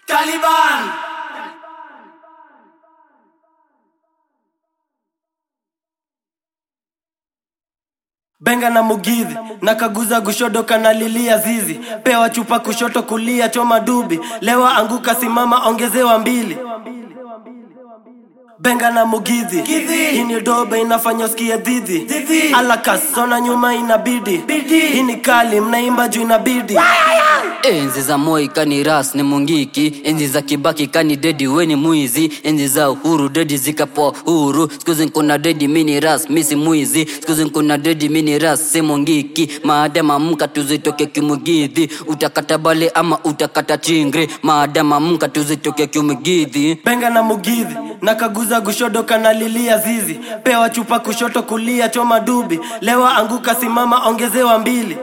Taliban. benga na mugidhi na kaguza gushodo kanalilia zizi pewa chupa kushoto kulia choma dubi lewa anguka simama ongezewa mbili benga na mugidhi hii ni dobe inafanya usikie dhidhi alakasona nyuma inabidi hii ni kali mnaimba juu inabidi enzi za moi kani ras ni mungiki enzi za kibaki kani dedi weni mwizi enzi za uhuru dedi zikapoa huru skuzi nkuna dedi mini ras misi mwizi skuzi nkuna dedi mini ras si mungiki maadama mka tuzitoke kimugidhi utakata bale ama utakata chingri maadama mka tuzitoke kimugidhi benga na mugidhi na kaguza gushodo kanalilia zizi pewa chupa kushoto kulia choma dubi lewa anguka simama ongezewa mbili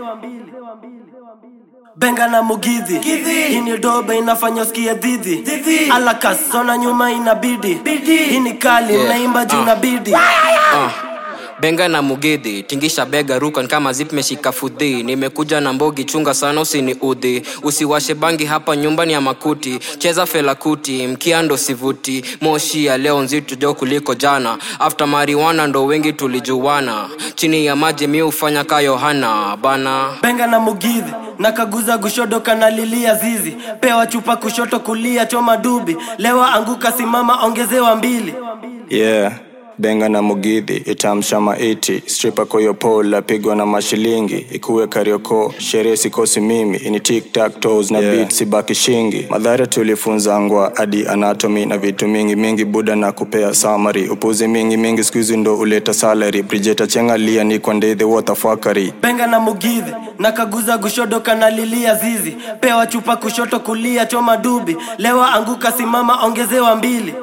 benga na mugidhi hii ni dobe inafanya usikie dhidhi alakasona nyuma inabidi hii ni kali Yeah. mnaimba juu Ah. inabidi Ah, benga na mugidhi tingisha bega rukan kama zip meshika fudhi nimekuja na mbogi chunga sana usini udhi usiwashe bangi hapa nyumbani ya makuti cheza felakuti mkiando sivuti moshi ya leo nzito jo kuliko jana after mariwana ndo wengi tulijuwana chini ya maji mi hufanya ka yohana bana benga na mugidhi na kaguza gushodo kanalilia zizi pewa chupa kushoto kulia choma dubi lewa anguka simama ongezewa mbili yeah benga na mugidhi itamsha maiti stripa koyopola pigwa na mashilingi ikuwe karioko sherehe sikosi mimi ini tiktak tos na yeah. beat sibaki shingi madhara tulifunza ngwa hadi anatomy na vitu mingi mingi buda na kupea samari upuzi mingi mingi skuizi ndo uleta salary brijeta chengalia ni kwa ndedhe wotafakari benga na mugidhi na kaguza gushodo kanalilia zizi pewa chupa kushoto kulia choma dubi lewa anguka simama ongezewa mbili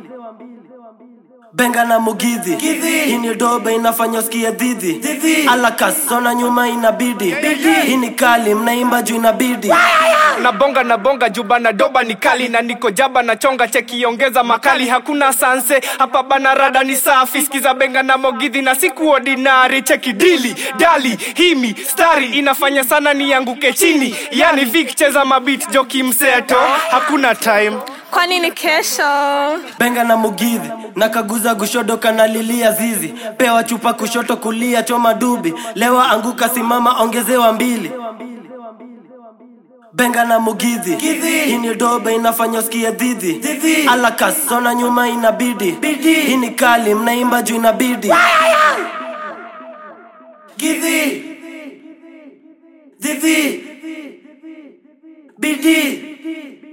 benga na mugidhi hii ni dobe inafanya usikie dhidhi alakasona nyuma inabidi hii ni kali mnaimba juu inabidi nabonga nabonga juba na doba ni kali na niko jaba na chonga chekiongeza makali hakuna sanse hapa bana rada ni safi skiza benga na mogidhi na siku ordinary cheki dili dali himi stari inafanya sana nianguke chini yani vik cheza mabit joki mseto hakuna time kwani ni kesho benga na mugidhi na kaguza gushodo kanalilia zizi pewa chupa kushoto kulia choma dubi lewa anguka simama ongezewa mbili benga na mugidhi hii ni dobe inafanya usikie dhidhi alakasona nyuma inabidi hii ni kali mnaimba juu inabidi Gidhi. Dhidhi. Bidi.